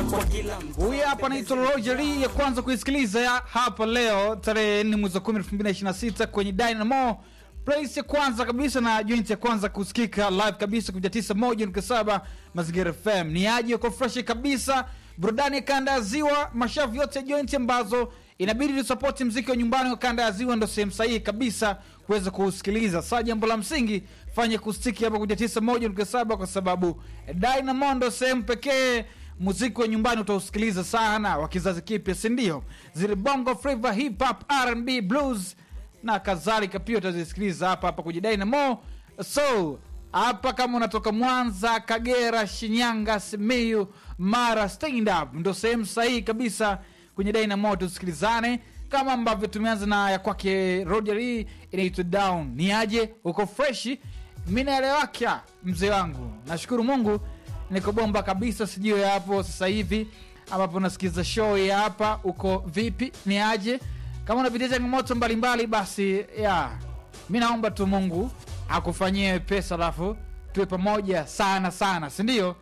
Huyu hapa anaitwa Rogeri ya kwanza kuisikiliza ya hapa leo tarehe 4 mwezi wa 10 2026 kwenye Dynamo place ya kwanza kabisa na joint ya kwanza kusikika live kabisa kupitia 91.7 Mazingira FM. Ni aje uko fresh kabisa, burudani ya kanda ya ziwa, mashavu yote ya joint ambazo inabidi tusapoti mziki wa nyumbani wa kanda ya ziwa, ndo sehemu sahihi kabisa kuweza kuusikiliza. Saa jambo la msingi fanye kustiki hapa kupitia 91.7 kwa sababu Dynamo ndo sehemu pekee muziki wa nyumbani utausikiliza sana wa kizazi kipya sindio zile bongo flava hip hop rb blues na kadhalika pia utazisikiliza hapa hapa kwenye dynamo so hapa kama unatoka mwanza kagera shinyanga simiyu mara stand up ndo sehemu sahihi kabisa kwenye dynamo tusikilizane kama ambavyo tumeanza na ya kwake roger hii inaitwa down ni aje uko freshi mi naelewaka mzee wangu nashukuru mungu niko bomba kabisa sijui hapo sasa hivi ambapo nasikiliza show ya hapa uko vipi ni aje kama unapitia changamoto mbalimbali basi ya mi naomba tu mungu akufanyie pesa alafu tuwe pamoja sana sana sindio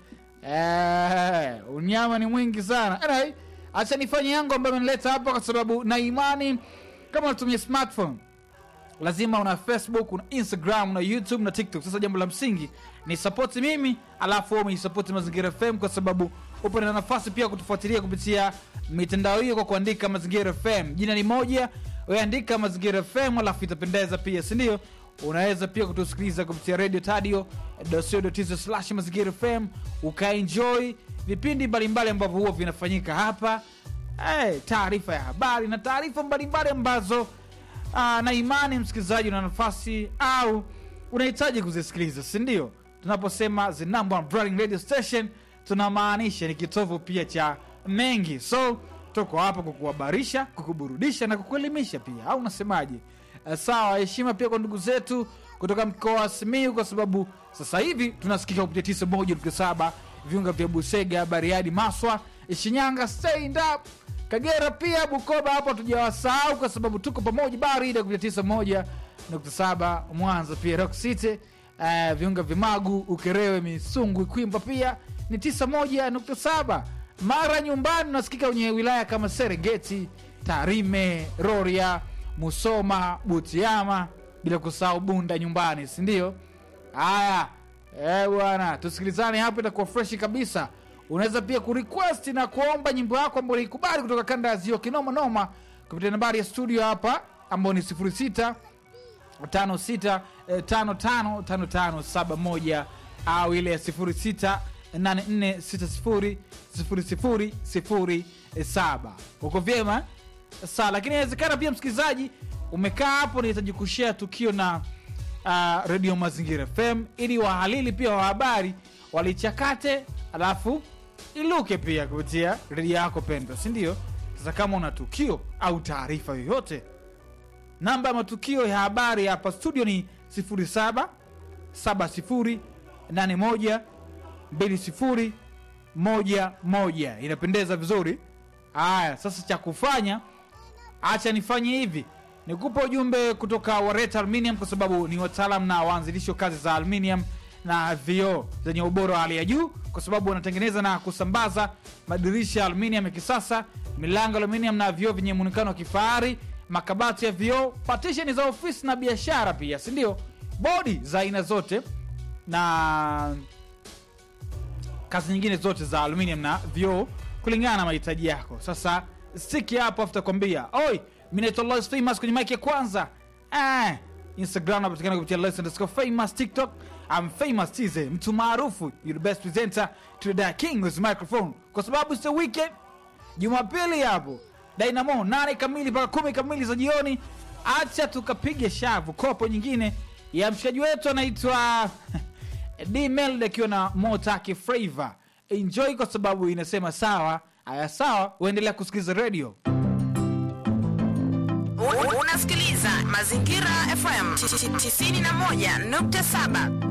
eh, unyama ni mwingi sana anyway, acha nifanye yangu ambayo amenileta hapa kwa sababu na imani kama unatumia smartphone lazima una facebook una instagram una youtube na tiktok sasa jambo la msingi ni sapoti mimi alafu wewe umeisapoti mazingira fm kwa sababu upo na nafasi pia kutufuatilia kupitia mitandao hiyo kwa kuandika mazingira fm jina ni moja weandika mazingira fm alafu itapendeza pia sindio unaweza pia kutusikiliza kupitia radio tadio slash mazingira fm ukaenjoy vipindi mbalimbali ambavyo huwa vinafanyika hapa hey, taarifa ya habari na taarifa mbalimbali ambazo Aa, na imani msikilizaji una nafasi au unahitaji kuzisikiliza sindio tunaposema the number one Branding radio station tunamaanisha ni kitovu pia cha mengi so tuko hapa kukuhabarisha kukuburudisha na kukuelimisha pia au unasemaje uh, sawa heshima pia kwa ndugu zetu kutoka mkoa wa simiu kwa sababu sasa hivi tunasikika kupitia 91.7 viunga vya busega bariadi maswa shinyanga stand up kagera pia bukoba hapo tujawasahau kwa sababu tuko pamoja barida kupitia 91.7 mwanza pia rock city uh, viunga vimagu ukerewe misungu ikwimba pia ni 91.7 mara nyumbani unasikika kwenye wilaya kama serengeti tarime roria musoma butiama bila kusahau bunda nyumbani sindio haya eh, bwana tusikilizane hapo itakuwa freshi kabisa unaweza pia kurequest na kuomba nyimbo yako ambayo ulikubali kutoka kanda ya zio kinoma noma kupitia nambari ya studio hapa ambayo ni 06 56 eh, 55 55 71 au ile ya 06 84600007 uko vyema saa lakini inawezekana pia msikilizaji umekaa hapo nahitaji kushea tukio na uh, redio mazingira fm ili wahalili pia wa habari walichakate alafu iluke pia kupitia redio yako pendwa sindio sasa kama una tukio au taarifa yoyote namba ya matukio ya habari hapa studio ni 07 70 81 20 11 inapendeza vizuri haya sasa cha kufanya acha nifanye hivi nikupa ujumbe kutoka wareta aluminium kwa sababu ni wataalam na waanzilishi wa kazi za aluminium na vioo zenye ubora wa hali ya juu kwa sababu wanatengeneza na kusambaza madirisha ya aluminium ya kisasa milango ya aluminium na vioo vyenye muonekano wa kifahari makabati ya vioo patisheni za ofisi na biashara pia sindio bodi za aina zote na kazi nyingine zote za aluminium na vioo kulingana na mahitaji yako sasa stiki hapo afu takwambia oi mi naitwa Lois famous kwenye mike ya kwanza ah, instagram napatikana kupitia Lois underscore famous tiktok I'm famous tize mtu maarufu you the best presenter to the king with microphone kwa sababu it's the weekend jumapili hapo dynamo nane kamili mpaka kumi kamili za jioni acha tukapige shavu kopo nyingine ya mshikaji wetu anaitwa dmeld akiwa na motaki flavor enjoy kwa sababu inasema sawa aya sawa uendelea kusikiliza radio unasikiliza mazingira fm 91.7